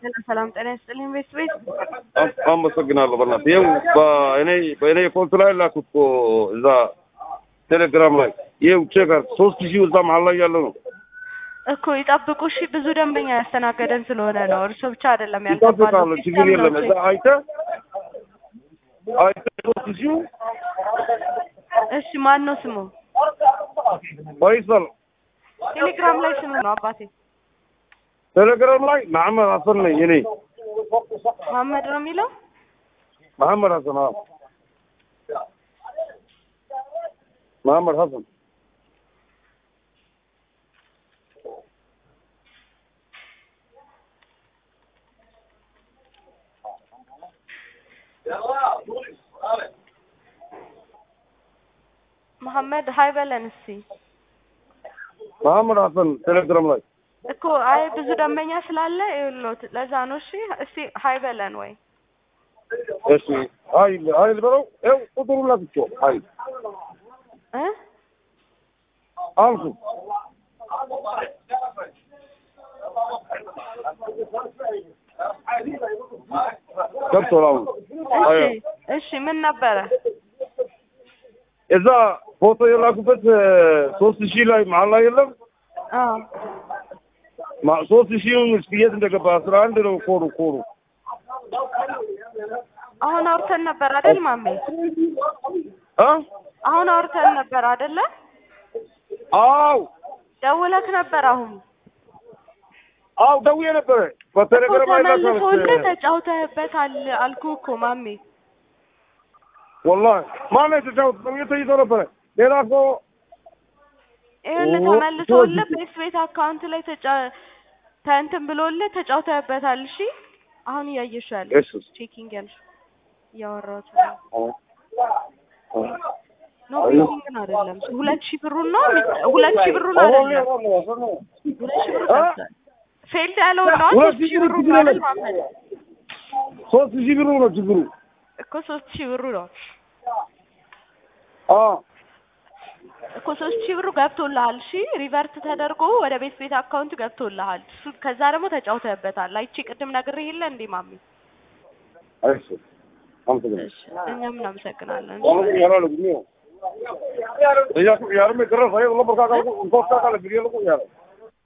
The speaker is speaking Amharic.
ሰላም ጤና ይስጥልኝ ቤት ቤት አመሰግናለሁ። በእናትህ ይኸው በእኔ በእኔ ፎልት ላይ ላኩት እኮ እዛ ቴሌግራም ላይ ይኸው ቼክ አድርግ። ሶስት ሺህ እዛ መሀል ላይ ያለ ነው። እኮ ይጠብቁ። እሺ ብዙ ደንበኛ ያስተናገደን ስለሆነ ነው። እርሶ ብቻ አይደለም ይጠብቃለሁ፣ ያልገባለው። ችግር የለም። እዛ አይተህ አይተህ ሶስት ሺህ እሺ ማን ነው ስሙ? ፈይሰል ቴሌግራም ላይ ስሙ ነው አባቴ ቴሌግራም ላይ መሐመድ ሀሰን ነኝ እኔ መሀመድ ነው የሚለው። መሐመድ ሀሰን አዎ መሐመድ ሀሰን መሀመድ ሀይ በለን እስቲ መሐመድ ሀሰን ቴሌግራም ላይ እኮ አይ ብዙ ደንበኛ ስላለ ይኸውልዎት ለዛ ነው። እሺ እስቲ ሀይ በለን ወይ እሺ ሀይል ሀይል በለው ይኸው ቁጥሩ ላክቼው ሀይል እ አልኩ ገብቶሃል አሁን አዎ እሺ እሺ ምን ነበረ? እዛ ፎቶ የላኩበት ሶስት ሺህ ላይ መሀል ላይ የለም አዎ ማ- ሶስት ሺህን እስኪ የት እንደገባ አስራ አንድ ነው ኮሩ ኮሩ አሁን አውርተን ነበር አይደል ማሜ? አ አሁን አውርተን ነበር አይደለ? አው ደውለክ ነበር አሁን አው ደውዬ ነበረ እኮ በቴሌግራም ላይ ተመልሶልህ ላካለች ተጫውተህበታል አልኩህ እኮ ማሜ። ወላሂ ማነው የተጫወት ሰውዬ ተይዞ ነበረ ሌላ እኮ ይኸውልህ ኦ፣ ተመልሶልህ ሶስት- ቤት ቤት አካውንት ላይ ተጫ ተንትን ብሎልህ ተጫውተህበታል። እሺ አሁን እያየሽው ያለ እሺ ቼኪንግ ያልሽ እያወራሁት ነው። ኖ አይ። ቼኪንግ አይደለም ሁለት ሺህ ብሩን ነው የሚ- ሁለት ሺህ ብሩን አይደለም ሁለት ሺህ ብሩ አ? ገብቷል። ፌልድ ያለውን ነው ሁለት ሶስት ሺህ ሺህ ብሩ ብሩ ችግር ነው አይደል የለም። ማመድ ሶስት ሺህ ብሩ ነው ችግሩ እኮ ሶስት ሺህ ብሩ ነው አ እኮ ሶስት ሺህ ብሩ ገብቶልሃል። እሺ ሪቨርት ተደርጎ ወደ ቤት ቤት አካውንት ገብቶልሃል። እሱ ከዛ ደግሞ ተጫውተህበታል። አይቼ ቅድም ነግሬህ የለ እንዴ ማሚ? እሺ አመሰግናለሁ እሺ እኛም እናመሰግናለን። والله يا رجل مين يا يا رمي كرر صحيح والله بركاته انت كاكا اللي بيجي لكم يا